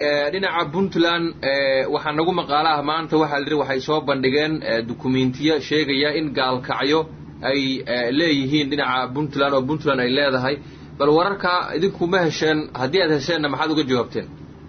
dhinaca puntland waxaa nagu maqaalaha maanta waxaa la yidhi waxay soo bandhigeen dukumentiyo sheegaya in gaalkacyo ay leeyihiin dhinaca puntland oo puntland ay leedahay bal wararka idinku ma hesheen haddii aad hesheenna maxaad uga jawaabteen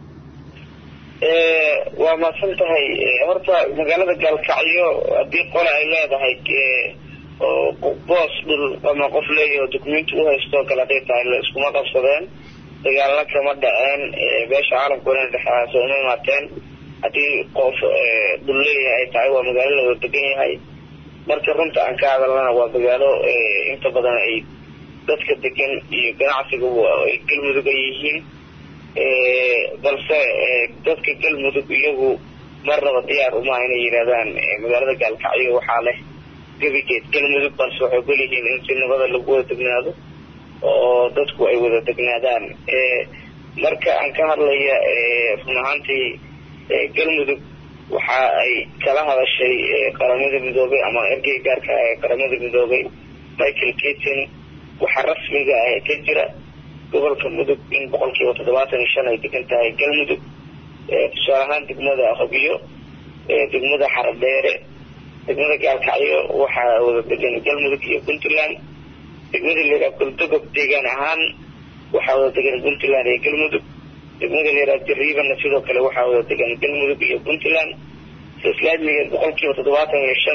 waa mahadsan tahay horta magaalada gaalkacyo haddii qole ay leedahay oo boos dhul ama qof leeyaho documenti u haysto kale hadday tahay la iskuma qabsadeen dagaalna kama dhaceen beesha caalamkuna dhexaas uma imaateen haddii qof dhul leeyahay ay tahay waa magaalo la wada degan yahay marka runta aan ka hadalnana waa magaalo inta badan ay dadka degan iyo ganacsiga ay galmudug ay yihiin balse dadka galmudug iyagu marnaba diyaar umaha inay yidhahdaan magaalada gaalkacyo waxaa leh gebigeed galmudug balse waxay ogol yihiin in si nabada lagu wada degnaado oo dadku ay wada degnaadaan marka aan ka hadlaya run ahaantii galmudug waxa ay kala hadashay qaramada midoobay ama ergey gaarka ee qaramada midoobay michael keaton waxaa rasmiga ah ka jira gobolka mudug in boqol kiiba toddobaatan iyo shan ay degan tahay galmudug tusaale ahaan degmada hobiyo degmada xaradheere degmada gaalkacyo waxaa wada degan galmudug iyo puntland degmada layihaha goldogob deegaan ahaan waxaa wada degan puntland iyo galmudug degmada layihaha jariibana sidoo kale waxaa wada degan galmudug iyo puntland islaamigeed boqol kiiba toddobaatan iyo shan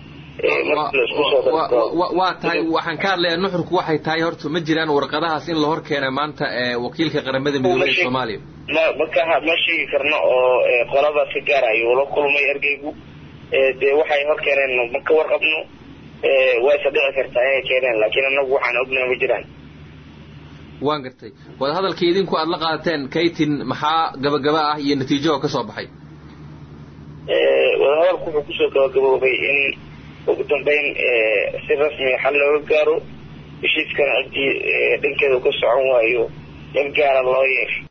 waa tahay waxaan ka hadlayaa nuxurku waxay tahay horta ma jiraan warqadahaas in la hor keena maanta wakiilka qaramada midoobey ee soomaaliya ma maka ma sheegi karno oo qolaba si gaar ayuu la kulmay ergeygu dee waxay hor keeneen ma ka warqabno wayse dhici kartaa inay keeneen laakiin anagu waxaan ognaha ma jiraan waan gartay wadahadalkii idinku aada la qaadateen kaytin maxaa gabagaba ah iyo natiijaho ka soo baxay wadahadalku wuxuu kusoo gabagaboobay in ugu dambeyn si rasmiga xal looga gaaro heshiiskana ciddii dhankeeda ka socon waayo in gaara loo yeer